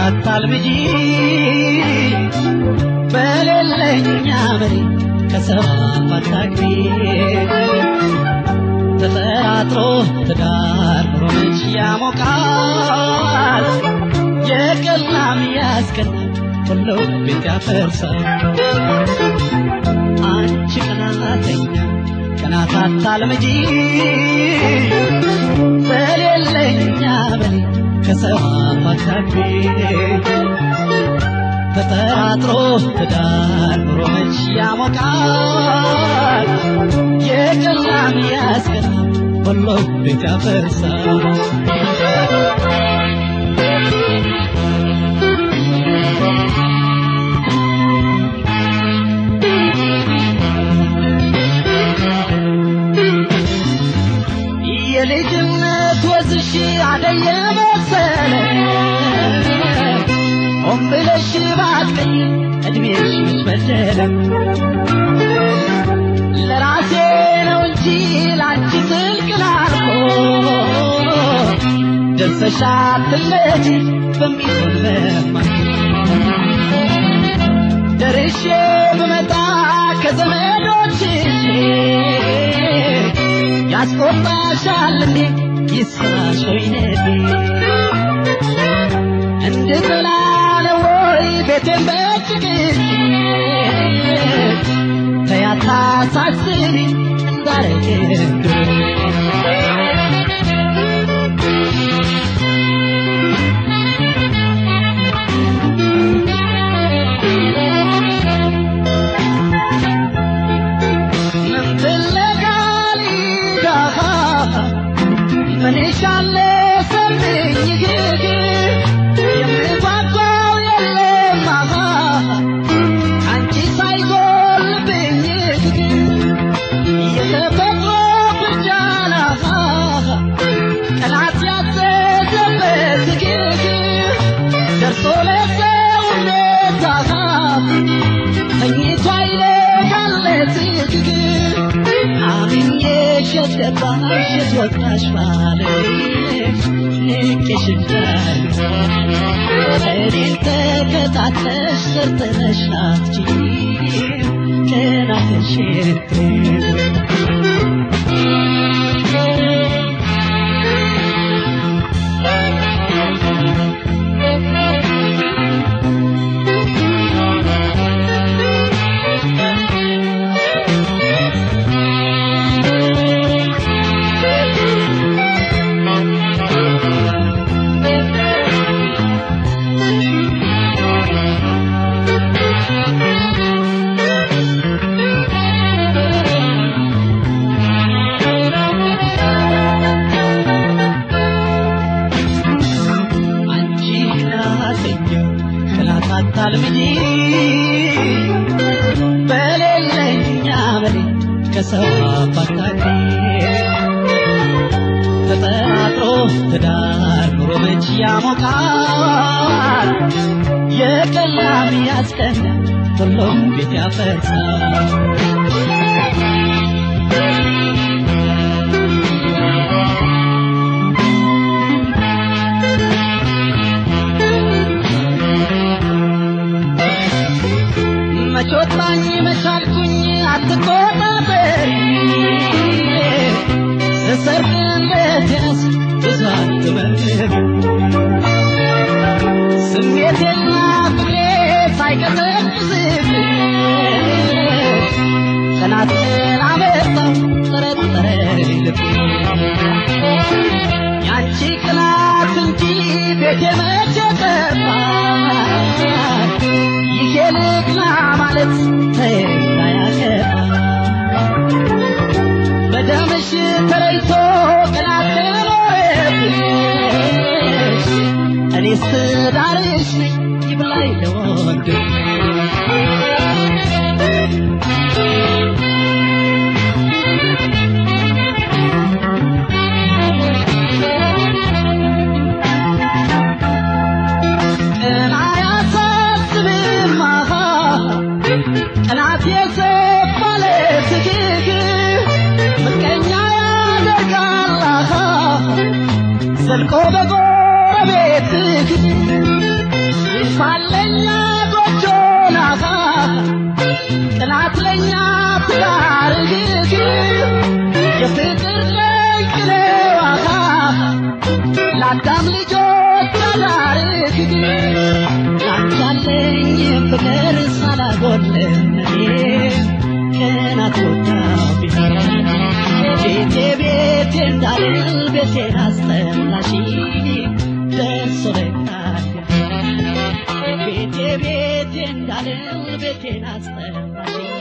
አታልምጂ በሌለኛ መሪ ከሰባ አታግቢ ተጠራጥሮ ትዳር ኑሮ መች ያሞቃል የቀላም ያስቀናል ሁሉ ቤት ያፈርሳል አንቺ ቀናተኛ ቀናት አታልምጂ በሌለኛ በሌ ከሰባ አታግቢ ተጠራጥሮ ትዳር ኑሮ መች ያሞቃል የቀላም ያስቀናል ሁሉ ቤት ያፈርሳል የልጅነት ወዝሽ አደየ መሰለ ሆን ብለሽ ባትቀኝ እድሜሽ በደለ ለራሴ ነው እንጂ ላንቺ ስልክ ላልኮ ደርሰሽ አትለጂ በሚሆን በማይ ደርሼ ብመጣ ከዘመዶችሽ ያስቆጣሻል እንዴ ይስራሽ ወይነቴ እንድጥላለ ወይ ቤቴን በጭቅጭ ተያታ ሳስቢ እንዳረግ ምን ትለጋሊዳ ምን ይሻለ ሰምኝ ግግ የምጓጓው የለም አሃ አንቺ ሳይጎልብኝ ግግ የተፈጥሮ ብርጃን አሃ ቀናት ያዘዘበት ግግ ደርሶ ለሰውነት አሃ ተኝቶ አይለጋለት ግግ አምኜሽ የገባሽ የትወጣሽ ባለሽ ንቄሽ እንዳልኩ እኔን ተከታትለሽ ሰርተነሽ ናፍጂ ቀናተሽ አንቺ ናተኛ ቅናት አታልምጂ በሌለኛ በሌ ከሰው አባታቂ ተጠራጥሮ ትዳር ኑሮ መች ያሞቃል የቀላም ያስቀናል ሁሉም ቤት ያፈርሳል መቾታኝ መቻልኩኝ አትቆጣጠሪ ስሰርቅ እንደቴነስ ብዙ አትበርብ ስሜቴና ፍቅሬ ሳይቀዘቅዝብ ቀናትን አመጣው ጠረጠረ ልብ ያንቺ ቅናት እንጂ ቤቴ መቼ ጠፋ ይሄ ልቅና ማለት ተይና ያገባ በደምሽ ተለይቶ ቅናት ኖረብሽ እኔስ ዳርሽ ነኝ ይብላኝ ለወንድም ቀና ያሳስብም አሃ ቀናት የሰባለ ትግግ ምቀኛ ያደርጋል አሃ ዘልቆ በጎረቤት ተስፋለኛ ጎጆ ናታ ጥላት ለኛ ትዳር ግግ የፍቅር ቀይቅኔ ዋታ ለአዳም ልጆች አዳር ግግ ላንቻለኝ ፍቅር ሳላጎድል ቀናት ወጣ ቤቴ ቤቴ እንዳልል ቤቴን አስጠላሽ ደርሶ ቤቴ ቤቴ እንዳልል ቤቴን አስጠላሽ